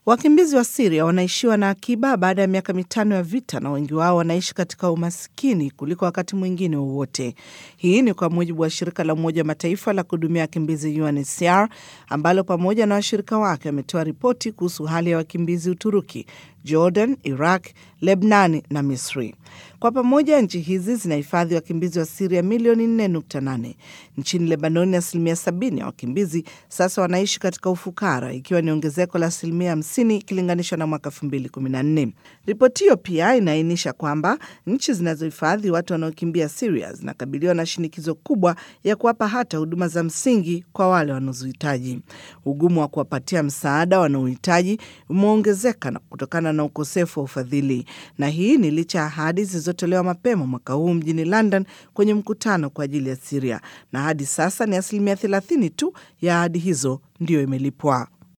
Wakimbizi wa Siria wanaishiwa na akiba baada ya miaka mitano ya vita na wengi wao wanaishi katika umaskini kuliko wakati mwingine wowote. Hii ni kwa mujibu wa shirika la Umoja wa Mataifa la kuhudumia wakimbizi UNHCR ambalo pamoja na washirika wake wametoa ripoti kuhusu hali ya wakimbizi Uturuki, Jordan, Iraq, Lebnani na Misri. Kwa pamoja nchi hizi zinahifadhi wakimbizi wa Siria milioni 4.8. Nchini Lebanoni, asilimia 70 ya wakimbizi sasa wanaishi katika ufukara, ikiwa ni ongezeko la asilimia 50 ikilinganishwa na mwaka 2014. Ripoti hiyo pia inaainisha kwamba nchi zinazohifadhi watu wanaokimbia Siria zinakabiliwa na shinikizo kubwa ya kuwapa hata huduma za msingi kwa wale wanazohitaji. Ugumu wa kuwapatia msaada wanaohitaji umeongezeka na kutokana na ukosefu wa ufadhili, na hii ni licha ya ahadi zilizotolewa mapema mwaka huu mjini London kwenye mkutano kwa ajili ya Siria, na hadi sasa ni asilimia 30 tu ya ahadi hizo ndiyo imelipwa.